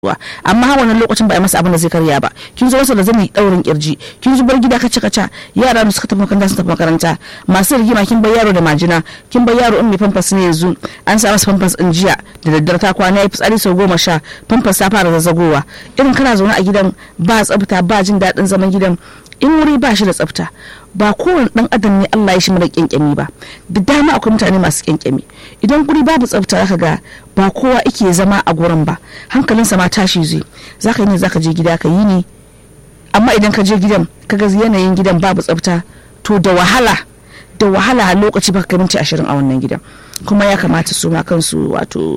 wa amma wannan lokacin ba a masa abin da zai karya ba kin zo masa da zani daurin kirji kin zo bar gida kaca kaca yara da suka tafi makaranta sun tafi makaranta masu rigima kin bar yaro da majina kin bar yaro in mai famfas ne yanzu an sa masa famfas din jiya da daddare ta kwana ya fitsari sau goma sha famfas ta fara zazzagowa irin kana zaune a gidan ba tsafta ba jin daɗin zaman gidan in wuri ba shi da tsafta ba kowane dan adam ne Allah ya shi mara kyankyami ba da dama akwai mutane masu kyankyami idan guri babu tsafta zaka ga ba kowa ike zama a gurin ba hankalinsa ma tashi zai zaka yi ne zaka je gida ka yi ne amma idan ka je gidan ka ga yanayin gidan babu tsafta to da wahala da wahala a lokaci baka minti ashirin a wannan gidan kuma ya kamata su ma kansu wato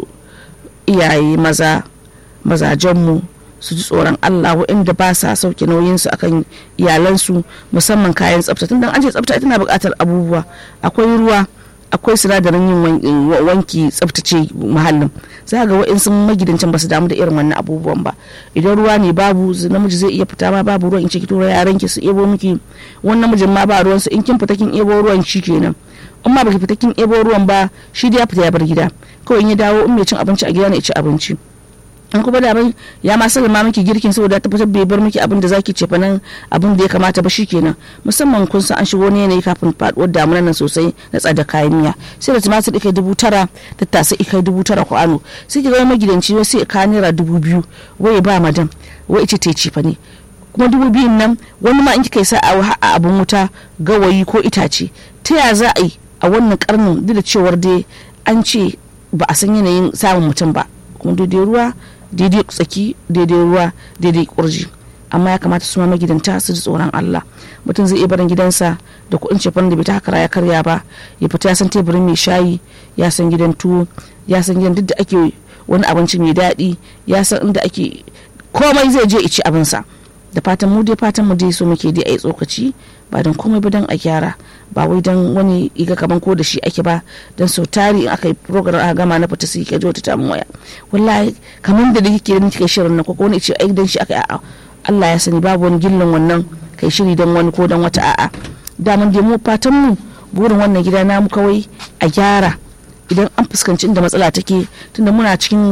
iyaye maza mazajenmu su ji tsoron Allah waɗanda ba sa sauke nauyinsu akan iyalansu musamman kayan tsafta tun an ce tsafta tana buƙatar abubuwa akwai ruwa akwai sinadarin yin wanki tsaftace muhallin za ga wa'in sun magidancin ba su damu da irin wannan abubuwan ba idan ruwa ne babu namiji zai iya fita ma babu ruwan in ce ki tura yaran ki su ebo miki wani namijin ma ba ruwan su in kin fita kin ebo ruwan shi kenan in ma baki fita kin ebo ruwan ba shi da ya fita ya bar gida kawai in ya dawo in mai cin abinci a gida ne ya ci abinci in kuma da bai ya ma sallama miki girkin saboda tabbatar bai bar miki abin da zaki ce fa nan abin da ya kamata ba shikenan musamman kun san an shigo ne yanayi kafin faduwar damuna nan sosai na tsada kayan miya sai da tumatir ikai dubu tara tattasa ikai dubu tara ko ano sai ki ga magidanci wai sai ka naira dubu biyu wai ba madam wai ita ta ci fa ne kuma dubu biyun nan wani ma in kika yi sa'a a abin wuta gawayi ko itace ta ya za a yi a wannan karnin duk da cewar dai an ce ba a san yanayin samun mutum ba kuma daidai ruwa daidai tsaki daidai ruwa daidai kurji amma ya kamata su ma magidanta su ji tsoron Allah mutum zai iya barin gidansa da kuɗin cefan da bai ta ya karya ba ya fita ya san teburin mai shayi ya san gidan tuwo ya san gidan duk da ake wani abinci mai daɗi ya san inda ake komai zai je ici abinsa da fatan mu dai fatan mu dai so muke dai a yi tsokaci ba don komai ba don a gyara ba wai don wani iga kaman ko da shi ake ba don sau tari in aka yi program aka gama na fita sai ka ji wata tamun waya wallahi kamar da kike da kike shirin nan ko wani ce ai dan shi aka a'a Allah ya sani babu wani gillan wannan kai shiri don wani ko don wata a'a daman dai mu fatan mu burin wannan gida namu kawai a gyara idan an fuskanci inda matsala take tunda muna cikin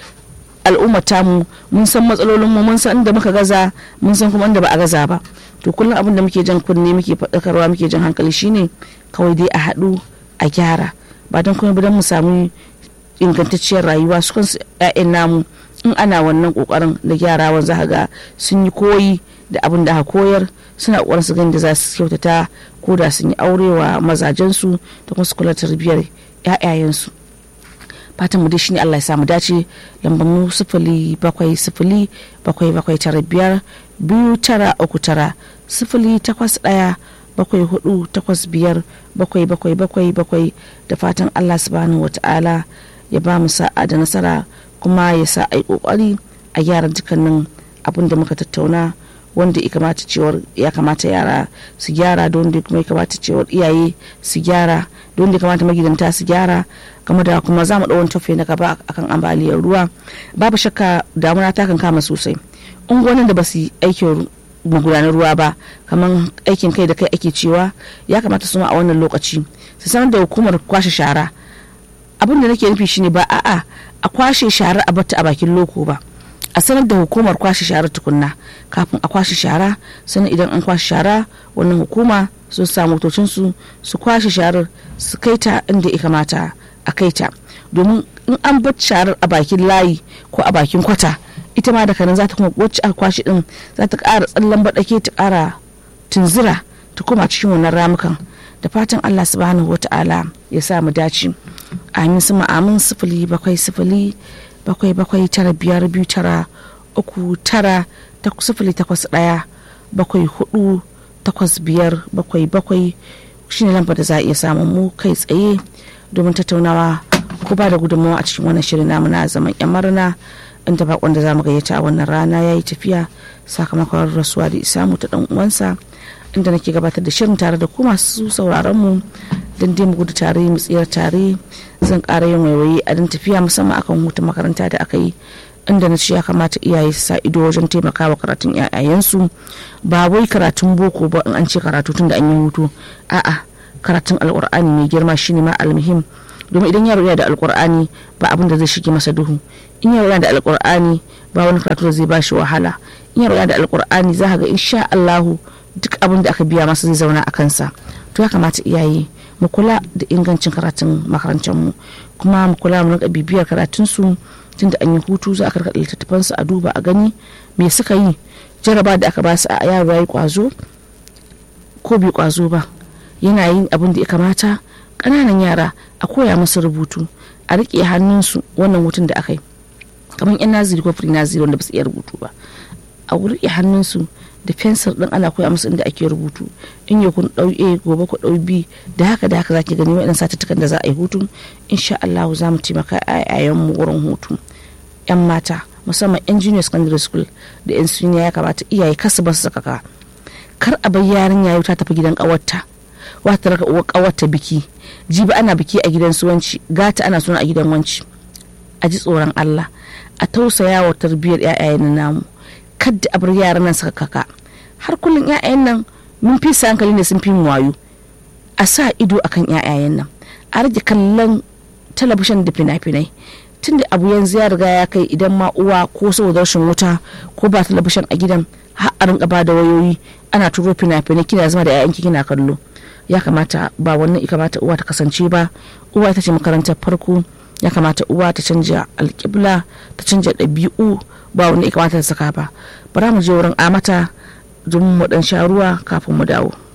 al'ummar tamu mun san matsalolin mu mun san inda muka gaza mun san kuma inda ba a gaza ba to kullum abin da muke jan kunne muke faɗakarwa muke jan hankali shine kawai dai a haɗu a gyara ba don kuma don mu samu ingantacciyar rayuwa su kansu 'ya'yan namu in ana wannan kokarin da gyarawan za ga sun yi koyi da abin da aka koyar suna kokarin su gani da za su kyautata ko da sun yi aurewa mazajensu da kuma su kula tarbiyyar 'ya'yayensu fatan mu dai shine Allah ya samu dace lambar mu sifili bakwai sifili bakwai bakwai tara biyar biyu tara uku tara sifili takwas ɗaya bakwai hudu takwas biyar bakwai bakwai bakwai bakwai da fatan Allah subhanahu wata'ala ya ba mu sa'a da nasara kuma ya sa a yi kokari a gyara dukkanin abin da muka tattauna wanda ya kamata cewar ya kamata yara su gyara da wanda kuma ya kamata cewar iyaye su gyara da wanda ya kamata magidanta su gyara game da kuma za mu ɗau tafiya na gaba akan ambaliyar ruwa babu shakka damuna ta kan kama sosai unguwannin da ba su yi aikin magudanar ruwa ba kamar aikin kai da kai ake cewa ya kamata su ma a wannan lokaci su sanar da hukumar kwashe shara abin da nake nufi shine ba a'a a kwashe shara a batta a bakin loko ba a sanar da hukumar kwashe shara tukunna kafin a kwashe shara sannan idan an kwashe shara wannan hukuma sun sa motocinsu su kwashe sharar su kai ta inda ya kamata a kai ta domin in an bar sharar a bakin layi ko a bakin kwata ita ma daga nan za ta kuma wacce aka kwashe din za ta ƙara tsallan baɗake ta ƙara tunzura ta koma cikin wannan ramukan da fatan allah subhanahu wata'ala ya sa mu dace amin su amin sifili bakwai sifili bakwai bakwai tara biyar biyu tara uku tara sifili takwas ɗaya bakwai hudu takwas biyar bakwai bakwai shine lambar da za a iya samun mu kai tsaye domin tattaunawa ko ba da gudunmawa a cikin wannan shirin namu na zaman yan marna inda bakon da zamu gayyata a wannan rana ya yi tafiya sakamakon rasuwa da isamu ta dan uwansa inda nake gabatar da shirin tare da ku masu sauraron mu don dai mu gudu tare mu tsira tare zan ƙara yin waiwaye a dan tafiya musamman akan hutun makaranta da aka yi inda na ce ya kamata iyaye su sa ido wajen taimakawa karatun 'ya'yayensu ba wai karatun boko ba in an ce karatu tun da an yi hutu a'a karatun alkur'ani mai girma shine ma almuhim domin idan yaro yana da alkur'ani ba abin da zai shige masa duhu in yaro yana da alkur'ani ba wani karatu da zai ba shi wahala in yaro yana da alkur'ani za ka ga insha Allahu duk abin da aka biya masa zai zauna a kansa to ya kamata iyaye mu kula da ingancin karatun makarantar mu kuma mu kula mu rinka bibiyar karatun su tunda an yi hutu za a karkata littattafan su a duba a gani me suka yi jaraba da aka ba su a yaro yayi kwazo ko bai kwazo ba yana yin abin da ya kamata ƙananan yara a koya musu rubutu a riƙe hannunsu wannan hutun da aka yi kamar yan naziri ko naziri wanda ba su iya rubutu ba a riƙe hannunsu da fensir din ana koya musu inda ake rubutu in ya kun ɗau a gobe ku ɗau b da haka da haka zaki gani waɗannan satuttukan da za a yi hutu insha Allah za mu taimaka a mu wurin hutu yan mata musamman yan junior secondary school da yan senior ya kamata iyaye kasu ba su saka kar a bar yarinya yau ta tafi gidan ƙawarta wata raka uwa ƙawarta biki jibi ana biki a gidan suwanci gata ana suna a gidan wanci a ji tsoron Allah a tausaya wa tarbiyyar 'ya'yayen namu kadda a bar yaran nan suka kaka har kullum 'ya'yan nan mun fi sa hankali ne sun fi mu wayo a sa ido akan 'ya'yayen nan a rage kallon talabishin da fina-finai tunda abu yanzu ya riga ya kai idan ma uwa ko saboda rashin wuta ko ba talabishin a gidan har a rinka ba da wayoyi ana turo fina-finai kina zama da 'ya'yanki kina kallo ya kamata ba wannan ya kamata uwa ta kasance ba uwa ita ce makarantar farko ya kamata uwa ta canja alƙibla ta canja ɗabi'u ba wani ya kamata ta saka ba bara mu je wurin amata domin mu ɗan sha ruwa kafin mu dawo